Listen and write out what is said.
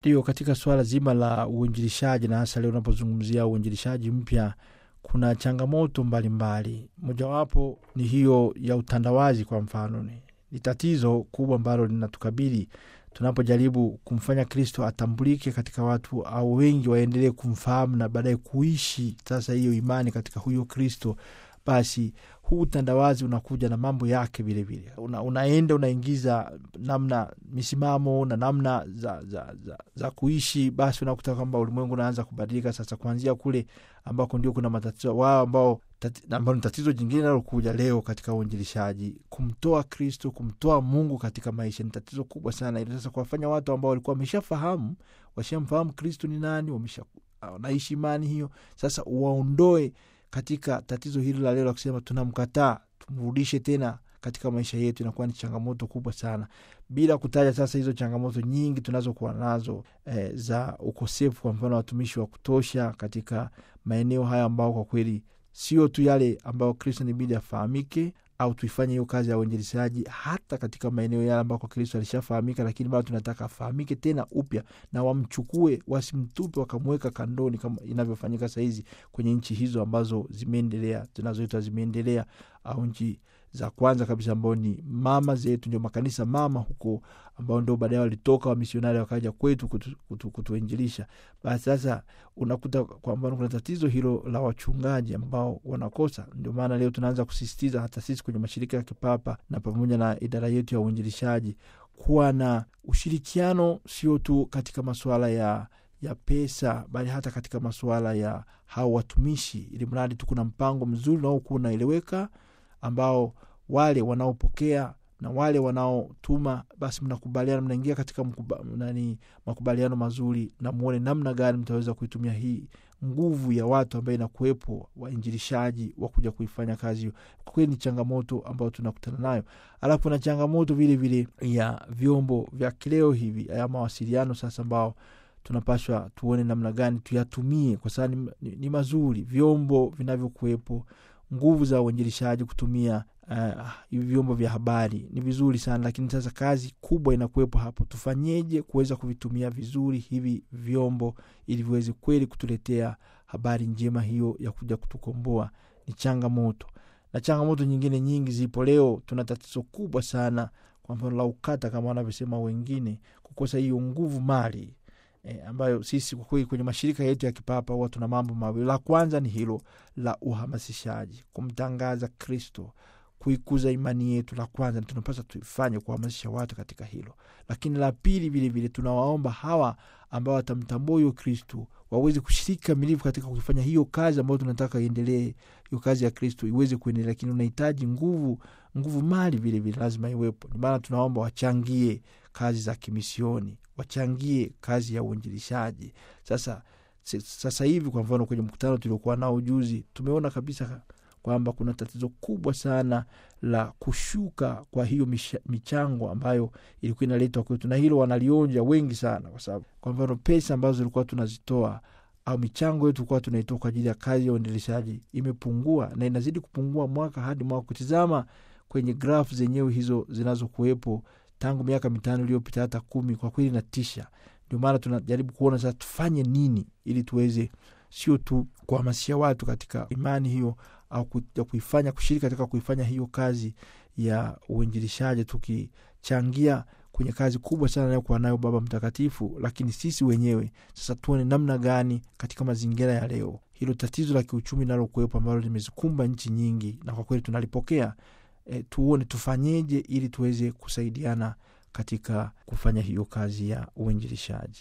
Ndiyo, katika suala zima la uinjilishaji na hasa leo unapozungumzia uinjilishaji mpya, kuna changamoto mbalimbali. Mojawapo ni hiyo ya utandawazi. Kwa mfano, ni, ni tatizo kubwa ambalo linatukabili tunapojaribu kumfanya Kristo atambulike katika watu au wengi waendelee kumfahamu na baadaye kuishi sasa hiyo imani katika huyo Kristo. Basi huu utandawazi unakuja na mambo yake vilevile, una, unaenda unaingiza namna misimamo na namna za, za, za, za kuishi. Basi unakuta kwamba ulimwengu unaanza kubadilika sasa, kuanzia kule ambako ndio kuna matatizo wao ambao ambao ni tatizo jingine nalokuja leo katika uinjilishaji, kumtoa Kristo, kumtoa Mungu katika maisha ni tatizo kubwa sana, ili sasa kuwafanya watu ambao walikuwa wameshafahamu, washamfahamu Kristo ni nani, wamesha wanaishi imani hiyo, sasa uwaondoe katika tatizo hili la leo la kusema tunamkataa, tumrudishe tena katika maisha yetu, inakuwa ni changamoto kubwa sana, bila kutaja sasa hizo changamoto nyingi tunazokuwa nazo eh, za ukosefu kwa mfano watumishi wa kutosha katika maeneo haya ambao kwa kweli sio tu yale ambayo Kristo nibidi afahamike au tuifanye hiyo kazi ya uinjilishaji hata katika maeneo yale ambako Kristo alishafahamika, lakini bado tunataka afahamike tena upya, na wamchukue, wasimtupe wakamweka kandoni kama inavyofanyika sahizi kwenye nchi hizo ambazo zimeendelea, tunazoita zimeendelea, au nchi za kwanza kabisa ambao ni mama zetu, ndio makanisa mama huko, ambao ndio baadaye walitoka wamisionari wakaja kwetu kutu, kutu, kutuinjilisha. Basi sasa unakuta kwamba kuna tatizo hilo la wachungaji ambao wanakosa. Ndio maana leo tunaanza kusisitiza hata sisi kwenye mashirika ya kipapa na pamoja na idara yetu ya uinjilishaji kuwa na ushirikiano, sio tu katika masuala ya ya pesa bali hata katika masuala ya hao watumishi, ili mradi tu kuna mpango mzuri unaokuwa unaeleweka ambao wale wanaopokea na wale wanaotuma basi mnakubaliana, mnaingia katika mkuba, nani, makubaliano mazuri, na muone namna gani mtaweza kuitumia hii nguvu ya watu ambayo inakuwepo, wainjilishaji wa kuja kuifanya kazi hiyo. Kwa kweli ni changamoto ambayo tunakutana nayo, alafu kuna changamoto vile vile ya vyombo vya kileo hivi ya mawasiliano sasa, ambao tunapashwa tuone namna gani tuyatumie, kwa sababu ni, ni, ni mazuri vyombo vinavyokuwepo nguvu za uinjilishaji kutumia hivi uh, vyombo vya habari ni vizuri sana, lakini sasa kazi kubwa inakuwepo hapo. Tufanyeje kuweza kuvitumia vizuri hivi vyombo ili viweze kweli kutuletea habari njema hiyo ya kuja kutukomboa? Ni changamoto, na changamoto nyingine nyingi zipo. Leo tuna tatizo kubwa sana, kwa mfano la ukata, kama wanavyosema wengine, kukosa hiyo nguvu mali E, ambayo sisi kwa kweli kwenye mashirika yetu ya kipapa huwa tuna mambo mawili. La kwanza ni hilo la uhamasishaji, kumtangaza Kristo, kuikuza imani yetu. La kwanza tunapaswa tuifanye kuhamasisha watu katika hilo, lakini la pili vilevile tunawaomba hawa ambao watamtambua huyo Kristo waweze kushiriki kamilifu katika kuifanya hiyo kazi ambayo tunataka iendelee, hiyo kazi ya Kristo iweze kuendelea, lakini unahitaji nguvu, nguvu mali vilevile lazima iwepo. Ndio maana tunaomba wachangie kazi za kimisioni wachangie kazi ya uinjilishaji. Sasa sasa hivi kwa mfano kwenye mkutano tuliokuwa nao juzi, tumeona kabisa kwamba kuna tatizo kubwa sana la kushuka kwa hiyo michango ambayo ilikuwa inaletwa kwetu, na hilo wanalionja wengi sana, kwa sababu kwa mfano pesa ambazo zilikuwa tunazitoa au michango yetu tulikuwa tunaitoa kwa ajili ya kazi ya uinjilishaji imepungua na inazidi kupungua mwaka hadi mwaka. Kutizama kwenye grafu zenyewe hizo zinazokuwepo tangu miaka mitano iliyopita hata kumi, kwa kweli natisha. Ndio maana tunajaribu kuona sasa tufanye nini ili tuweze sio tu kuhamasisha watu katika imani hiyo au kuifanya kushiriki katika kuifanya hiyo kazi ya uinjilishaji, tukichangia kwenye kazi kubwa sana anayokuwa nayo Baba Mtakatifu, lakini sisi wenyewe sasa tuone namna gani katika mazingira ya leo hilo tatizo la kiuchumi nalokuwepo ambalo limezikumba nchi nyingi, na kwa kweli tunalipokea E, tuone tufanyeje ili tuweze kusaidiana katika kufanya hiyo kazi ya uinjilishaji.